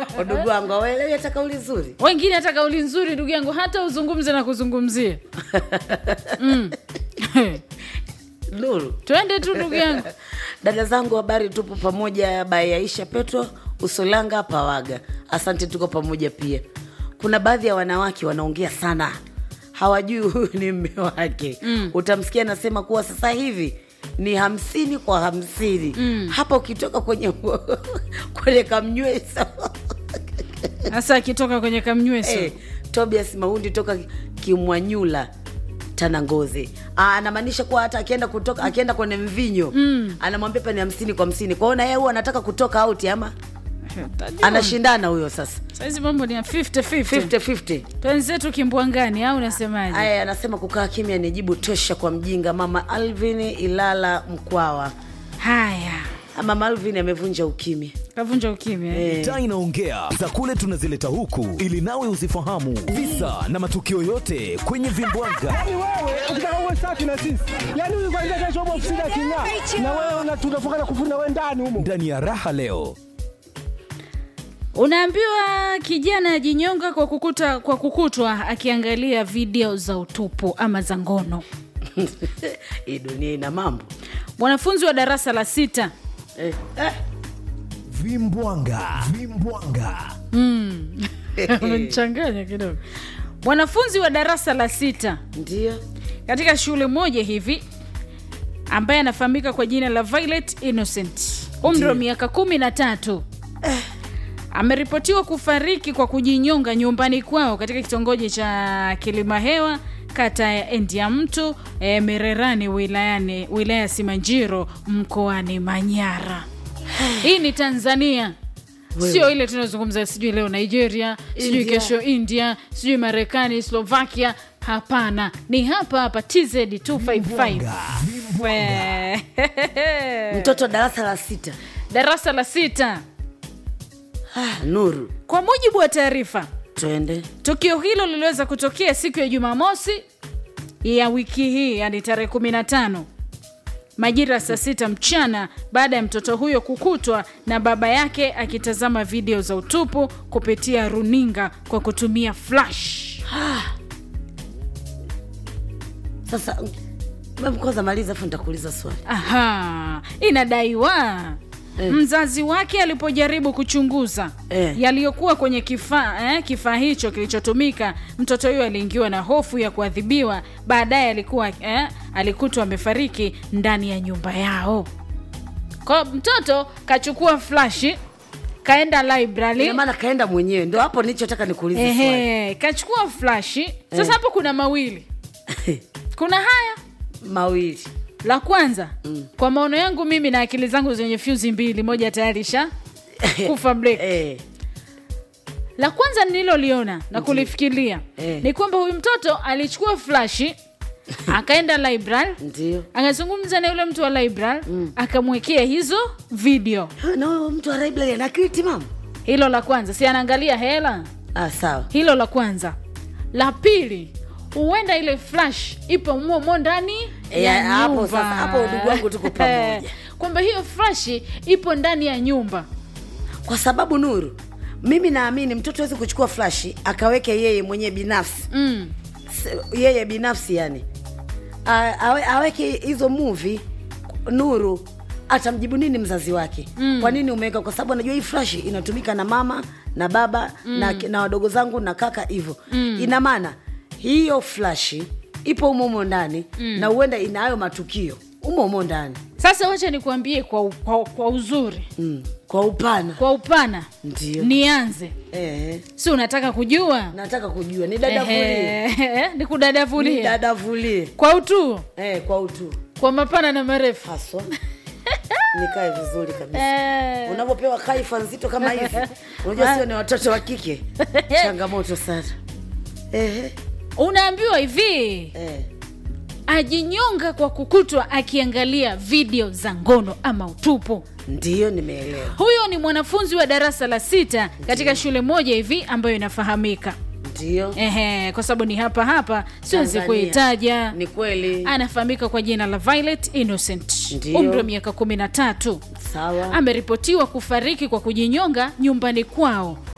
udugu wangu awaelewi hata kauli nzuri wengine hata kauli nzuri ndugu yangu hata uzungumze na kuzungumzia mm. nuru twende tu ndugu yangu dada zangu habari tupo pamoja by aisha petro usolanga pawaga asante tuko pamoja pia kuna baadhi ya wanawake wanaongea sana hawajui huyu ni mme wake mm. utamsikia anasema kuwa sasa hivi ni hamsini kwa hamsini mm. hapa ukitoka kwenye kwenye kamnywesa hasa akitoka kwenye kamnyweso hey, tobias maundi toka kimwanyula tanangozi Ah, anamaanisha kuwa hata akienda kutoka akienda kwenye mvinyo mm. anamwambia pa ni hamsini kwa hamsini kwaona yeye huwa anataka kutoka auti ama Tajua. anashindana huyo sasa saizi mambo ni ya 50-50 50-50 twenzetu kimbwangani au unasemaje aya anasema kukaa kimya ni jibu tosha kwa mjinga mama alvin ilala mkwawa haya Ah, mama alvin amevunja ukimya kavunja ukimya eh. Eh. taa inaongea za kule tunazileta huku ili nawe uzifahamu visa na matukio yote kwenye vimbwanga Yaani wewe ukitaka uwe safi na sisi, yaani huyu kwanza kesho upo ofisini aking'aa, na wewe una- tunafunga na kufuri na wewe ndani humo. ndani ya raha leo unaambiwa kijana ajinyonga kwa kukuta kwa kukutwa akiangalia video za utupu ama za ngono hii dunia ina mambo mwanafunzi wa darasa la sita eh. Eh. vimbwanga vimbwanga amenichanganya kidogo mwanafunzi wa darasa la sita ndio katika shule moja hivi ambaye anafahamika kwa jina la Violet Innocent umri wa miaka kumi na tatu ameripotiwa kufariki kwa kujinyonga nyumbani kwao katika kitongoji cha Kilimahewa kata ya Endia Mtu e, Mererani wilayani wilaya ya Simanjiro mkoani Manyara. Hii ni Tanzania sio ile tunazungumza sijui leo Nigeria sijui India. kesho India sijui Marekani Slovakia hapana ni hapa hapa TZ 255 We. mtoto darasa la sita darasa la sita ah, nuru kwa mujibu wa taarifa twende tukio hilo liliweza kutokea siku ya jumamosi ya wiki hii yani tarehe 15 majira ya saa sita mchana baada ya mtoto huyo kukutwa na baba yake akitazama video za utupu kupitia runinga kwa kutumia flash sasa mm, kwanza maliza afu nitakuuliza swali Aha, inadaiwa Eh. mzazi wake alipojaribu kuchunguza Eh. yaliyokuwa kwenye kifaa eh, kifaa hicho kilichotumika mtoto huyo aliingiwa na hofu ya kuadhibiwa baadaye alikuwa eh, alikutwa amefariki ndani ya nyumba yao kwa mtoto kachukua flashi kaenda library ina maana kaenda mwenyewe ndo hapo nilichotaka nikuulize swali Ehe, kachukua flashi sasa hapo kuna mawili kuna haya mawili la kwanza mm. kwa maono yangu mimi na akili zangu zenye fyuzi mbili moja tayari sha kufa break eh, la kwanza nililoliona na kulifikiria Eh. ni kwamba huyu mtoto alichukua flashi akaenda library ndio akazungumza na yule mtu wa library akamwekea hizo video na huyo mtu wa library ana kriti mama hilo la kwanza si anaangalia hela ah, sawa hilo la kwanza la pili huenda ile flash ipo momo ndani Eh, ya hapo nyumba. sasa, hapo udugu wangu tuko pamoja. kwamba hiyo flashi ipo ndani ya nyumba kwa sababu nuru mimi naamini mtoto awezi kuchukua flashi akaweke yeye mwenyewe binafsi mm. S- yeye binafsi yani A- awe, aweke hizo muvi nuru atamjibu nini mzazi wake mm. kwa nini umeweka kwa sababu anajua hii flashi inatumika na mama na baba mm. na, na wadogo zangu na kaka hivyo mm. ina maana hiyo flashi ipo umo umo ndani mm. na huenda ina hayo matukio umo umo ndani sasa wacha nikuambie kwa, u- kwa, kwa uzuri mm. kwa upana kwa upana Ndio. nianze eh, si unataka kujua nataka kujua ni dadavulie Ehe, nikudadavulie dadavulie kwa utu eh, kwa utu kwa mapana na marefu haswa nikae vizuri kabisa Eh, unavyopewa kaifa nzito kama hivi unajua sio ni watoto wa kike changamoto sana Ehe, unaambiwa hivi eh. ajinyonga kwa kukutwa akiangalia video za ngono ama utupu ndiyo nimeelewa huyo ni mwanafunzi wa darasa la sita katika shule moja hivi ambayo inafahamika ndiyo Ehe, kwa sababu ni hapa hapa siwezi Tanzania. kuitaja ni kweli anafahamika kwa jina la Violet Innocent Ndiyo. umri wa miaka kumi na tatu sawa ameripotiwa kufariki kwa kujinyonga nyumbani kwao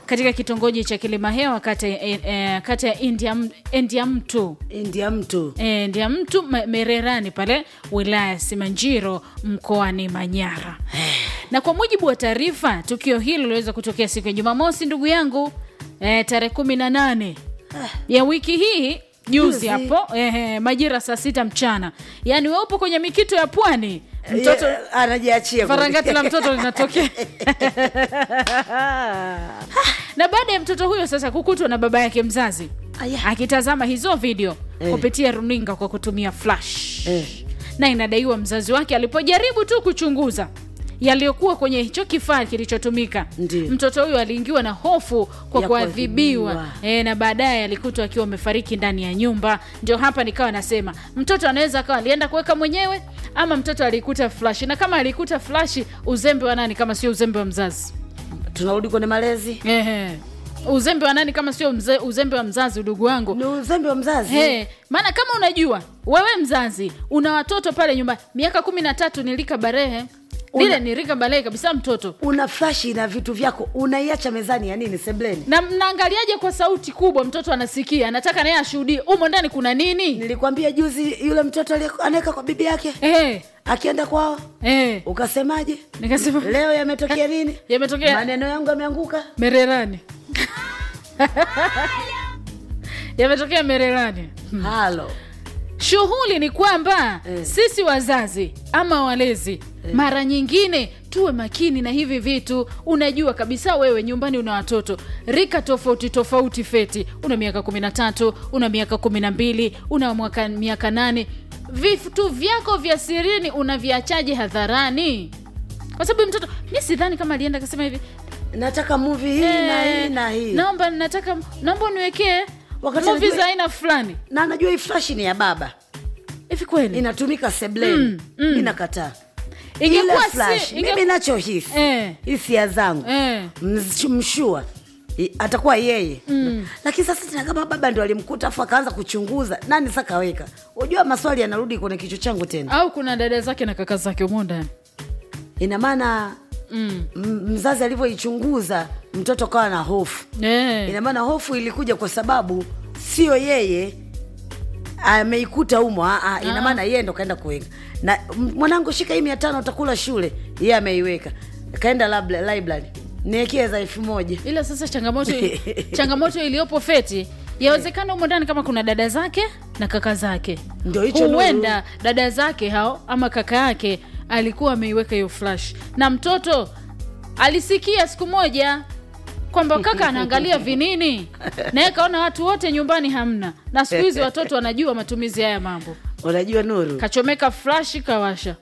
katika kitongoji cha Kilimahewa kata, eh, eh, kata ya India, India mtu ndia mtu e, ndia mtu Ma- Mererani pale wilaya ya Simanjiro mkoani Manyara. Na kwa mujibu wa taarifa, tukio hilo liliweza kutokea siku ya Jumamosi, ndugu yangu e, tarehe kumi na nane ya wiki hii juzi Juzi. hapo eh, majira saa sita mchana, yaani we upo kwenye mikito ya pwani, mtoto Ye- anajiachia farangati la mtoto linatokea na baada ya mtoto huyo sasa kukutwa na baba yake mzazi Aya. akitazama hizo video Eh. kupitia runinga kwa kutumia flash Eh. na inadaiwa mzazi wake alipojaribu tu kuchunguza yaliyokuwa kwenye hicho kifaa kilichotumika Ndiyo. mtoto huyo aliingiwa na hofu kwa Ya kuadhibiwa kuadhibiwa. e, na baadaye alikutwa akiwa amefariki ndani ya nyumba ndio hapa nikawa nasema mtoto anaweza akawa alienda kuweka mwenyewe ama mtoto alikuta flash na kama alikuta flash uzembe wa nani kama sio uzembe wa mzazi tunarudi kwenye malezi Ehe. uzembe wa nani kama sio mze, uzembe wa mzazi udugu wangu ni uzembe wa mzazi He, maana kama unajua wewe mzazi una watoto pale nyumbani miaka kumi na tatu ni rika barehe lile Una- ni rika barehe kabisa mtoto una flashi na vitu vyako unaiacha mezani ya nini sebleni na mnaangaliaje kwa sauti kubwa mtoto anasikia anataka naye ashuhudie umo ndani kuna nini nilikwambia juzi yule mtoto aliye- anaweka kwa bibi yake Eh, akienda kwao eh. ukasemaje nikasema leo yametokea nini yametokea maneno yangu yameanguka mererani yametokea mererani halo shughuli ni kwamba Eh. sisi wazazi ama walezi mara nyingine tuwe makini na hivi vitu unajua kabisa wewe nyumbani una watoto rika tofauti tofauti feti una miaka kumi na tatu una miaka kumi na mbili una mwaka miaka nane vitu vyako vya sirini unaviachaje hadharani kwa sababu mtoto mi sidhani kama alienda akasema hivi nataka muvi hii na "Eh, hii na hii naomba nataka naomba uniwekee Wakati movi anajua- za aina fulani na najua hii flashi ni ya baba hivi kweli inatumika sebleni Mm, mm. mi nakataa Ingekuwa Ile si- flash inge- mimi nachohisi Eh. hisia zangu Eh. Msh- mshua i- atakuwa yeye mm. lakini sasa tena kama baba ndo alimkuta afu akaanza kuchunguza nani sa kaweka unajua maswali yanarudi kwenye kichwa changu tena au kuna dada zake na kaka zake umo ndani ina maana mm. m- mzazi alivyoichunguza mtoto kawa na hofu eh. ina maana hofu ilikuja kwa sababu sio yeye ameikuta umo ah, ah, ina maana yeye ndo kaenda kuweka na m- mwanangu shika hii mia tano utakula shule yeye ameiweka kaenda labla- library niekee za elfu moja ila sasa changamoto changamoto iliyopo feti yawezekana humo ndani kama kuna dada zake na kaka zake Ndio hicho huenda dada zake hao ama kaka yake alikuwa ameiweka hiyo flash na mtoto alisikia siku moja kwamba kaka anaangalia vinini naye kaona watu wote nyumbani hamna na siku hizi watoto wanajua matumizi haya mambo unajua nuru kachomeka flash kawasha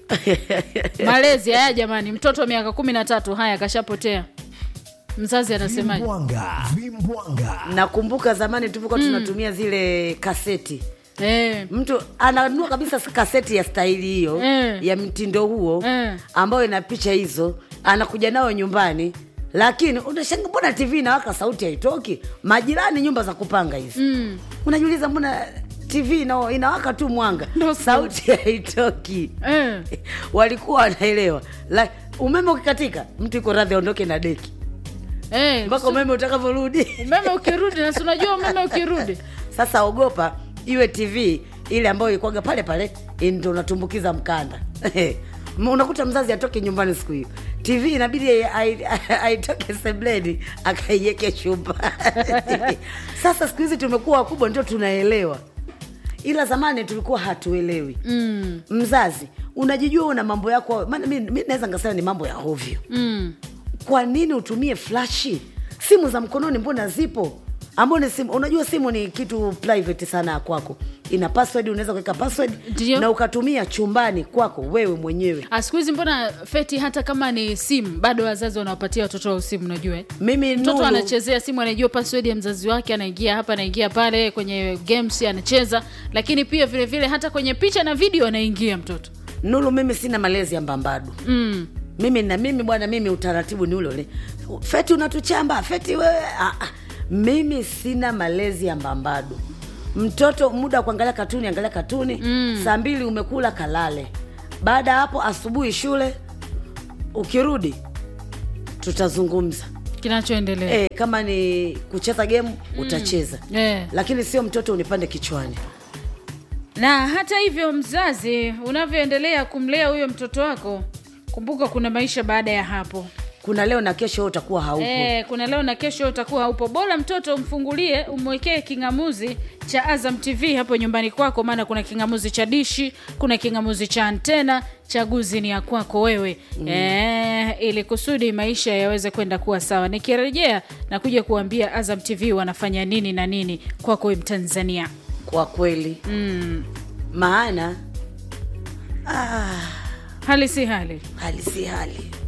malezi haya jamani mtoto wa miaka kumi na tatu haya kashapotea mzazi anasemaje Vimbwanga, vimbwanga. nakumbuka zamani tulivyokuwa tunatumia zile kaseti eh, mtu ananua kabisa kaseti ya staili hiyo Eh. ya mtindo huo Eh. ambayo ina picha hizo anakuja nayo nyumbani lakini unashanga mbona tv inawaka sauti haitoki majirani nyumba za kupanga hizi mm. unajiuliza mbona tv ina, inawaka tu mwanga Ndo sauti haitoki eh. walikuwa wanaelewa La, umeme ukikatika mtu iko radhi aondoke na deki Eh, mpaka umeme utakavyorudi umeme ukirudi na si unajua umeme ukirudi sasa ogopa iwe tv ile ambayo ikwaga pale pale ndo unatumbukiza mkanda unakuta mzazi atoke nyumbani siku hiyo tv inabidi ai- ai- aitoke sebleni akaiweke chumba sasa siku hizi tumekuwa wakubwa ndio tunaelewa ila zamani tulikuwa hatuelewi mm. mzazi unajijua una mambo yako maana mi, mi naweza ngasema ni mambo ya ovyo mm. kwa nini utumie flashi simu za mkononi mbona zipo ambao ni simu unajua simu ni kitu private sana ya kwako ina password unaweza kuweka password Ndio. na ukatumia chumbani kwako wewe mwenyewe Ah, siku hizi mbona feti hata kama ni simu bado wazazi wanawapatia watoto wao simu unajua eh? mimi mtoto Nuru, anachezea simu anajua password ya mzazi wake anaingia hapa anaingia pale kwenye games anacheza lakini pia vile vile hata kwenye picha na video anaingia mtoto Nuru mimi sina malezi ya mbambadu mm. mimi na mimi bwana mimi utaratibu ni ule ule feti unatuchamba feti wewe ah, ah. mimi sina malezi ya mbambadu mtoto muda wa kuangalia katuni angalia katuni mm. saa mbili umekula kalale baada ya hapo asubuhi shule ukirudi tutazungumza kinachoendelea e, kama ni kucheza gemu utacheza Eh. lakini sio mtoto unipande kichwani na hata hivyo mzazi unavyoendelea kumlea huyo mtoto wako kumbuka kuna maisha baada ya hapo kuna leo na kesho wewe utakuwa haupo e, kuna leo na kesho utakuwa haupo bora mtoto umfungulie umwekee kingamuzi cha azam tv hapo nyumbani kwako maana kuna kingamuzi cha dishi kuna kingamuzi cha antena chaguzi ni ya kwako wewe mm. e, ili kusudi maisha yaweze kwenda kuwa sawa nikirejea na kuja kuambia azam tv wanafanya nini na nini kwako we mtanzania kwa kweli mm. maana hali si hali hali si hali